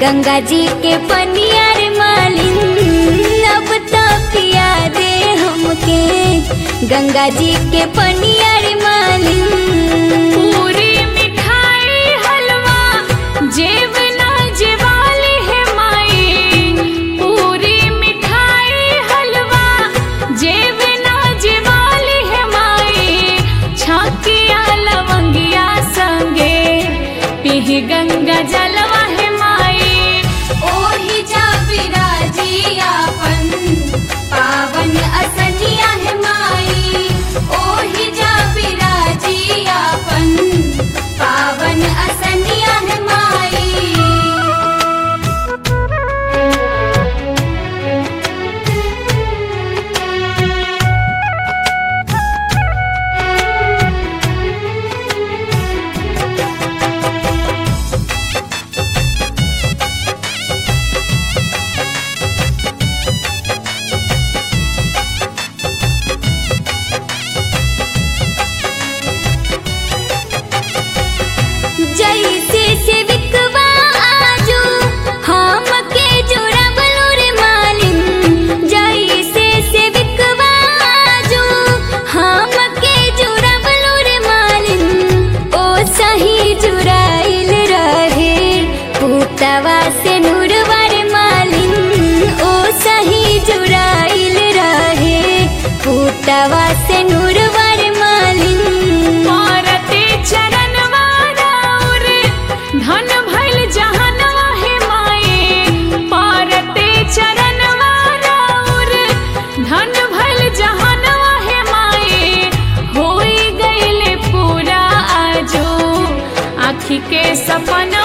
गंगा जी के पनियर मालिन अब तो पिया दे हमके गंगा जी के पनियर मालिन पूरी मिठाई हलवा जेब ना जेवाली है माई पूरी मिठाई हलवा जेब ना जेवाली है माई छाकिया लवंगिया संगे पीह गंगा जलवा है माई ओही जा विराजी आपन पावन असनिया है माई ओही जा विराजी आपन पावन असनिया है माई जैसे से विकवा आजू हम के जोड़बलू रे मालिन जैसे से विकवा आजू हम के जोड़बलू रे मालिन ओ सही जुराइल रहे पुतवा से नूरवर मालिन ओ सही जुराइल रहे पुतवा से नूरवर मालिन मारते चरण वाराउर धन भइल जहनवा हे माए पारते चरण वाराउर धन भइल जहनवा हे माए होई गइले पूरा आजो आखी के सपना